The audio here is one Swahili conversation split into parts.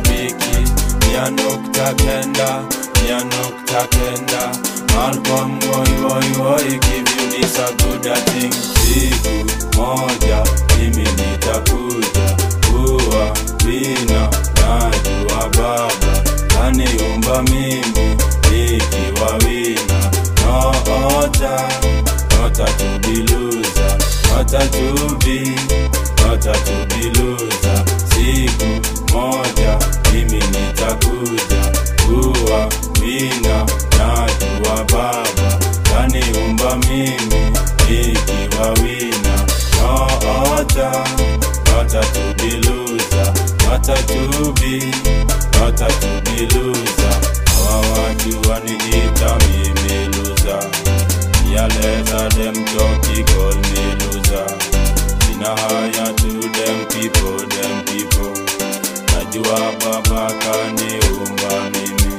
mashabiki mia nukta kenda mia nukta kenda Malcolm woi woi woi give you this a good a thing siku moja mimi nitakuja kuwa wina najua baba kaniumba mimi nikiwa wina noota nota tubiluza nota tubi nota tubiluza siku moja mimi nitakuja kuwa wina najua baba kaniumba mimi nikiwa wina noota nota tubiluza nota tubi nota tubiluza hawa watu waniita mimi luza yaleta dem joki call me loser sina haya to them people them people najua baba kaniumba mimi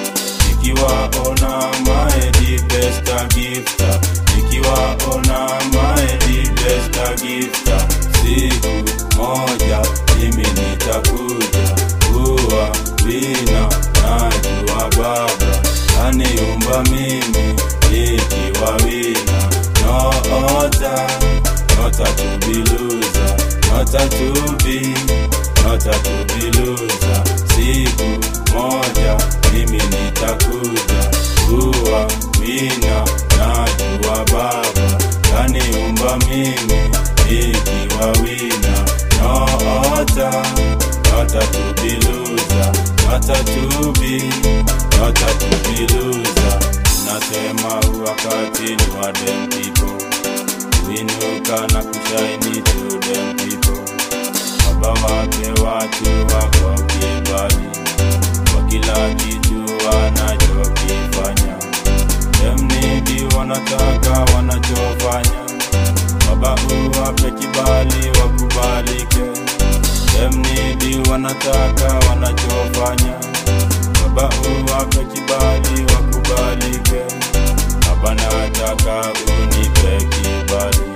nikiwaona my the best a gifter nikiwaona my the best a gifter siku moja mimi nitakuja kuwa wina najua baba kaniumba mimi nikiwa wina noota nota tubiluza nota tubi nota tubiluza siku moja mimi nitakuja kuwa wina najua baba kaniumba mimi nikiwa wina noota nota tubiluza nota tubi nota tubiluza nasema wakati ni wa dem people kuinuka na kushaini to them people baba wake watu wako kibali kwa kila kitu wanachokifanya demnidi wanataka wanachofanya baba uwape kibali wakubalike demnidi wanataka wanachofanya baba uwape kibali wakubalike baba nataka unipe kibali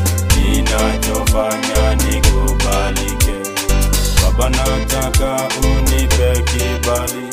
ninachofanya nikubalike baba nataka unipe kibali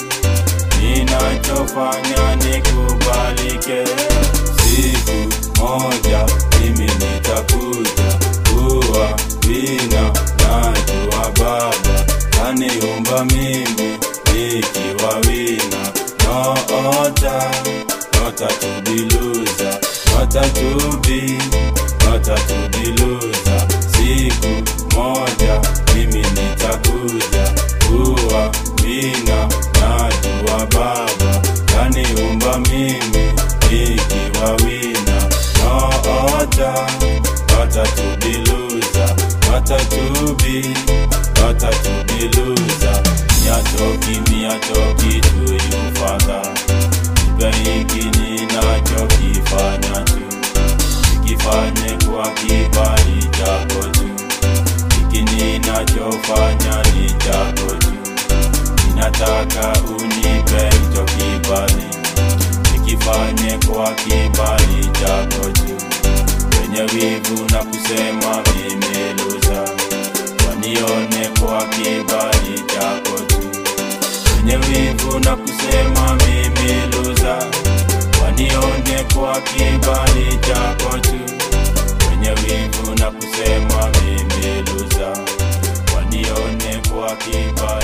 ninachofanya nikubalike siku moja mimi nitakuja kuwa wina najua baba kaniumba mimi nikiwa wina noota nota tubiluza nota tubi nota tubiluza siku moja mimi nitakuja kuwa wina najua baba kaniumba mimi nikiwa wina noota nota tubiluza nota tubi nota tubiluza miatoki miatoki tuyufadha ipe hiki ninachokifanya tu ikifanye kwa kibali chako tu hiki ninachofanya ni chako tu ninataka unipe hicho kibali nikifanye kwa kibali chako tu wenye wivu na kusema mimi luza wanione kwa kibali chako tu wenye wivu na kusema mimi luza wanione kwa kibali chako tu wenye wivu na kusema mimi luza wanione kwa kibali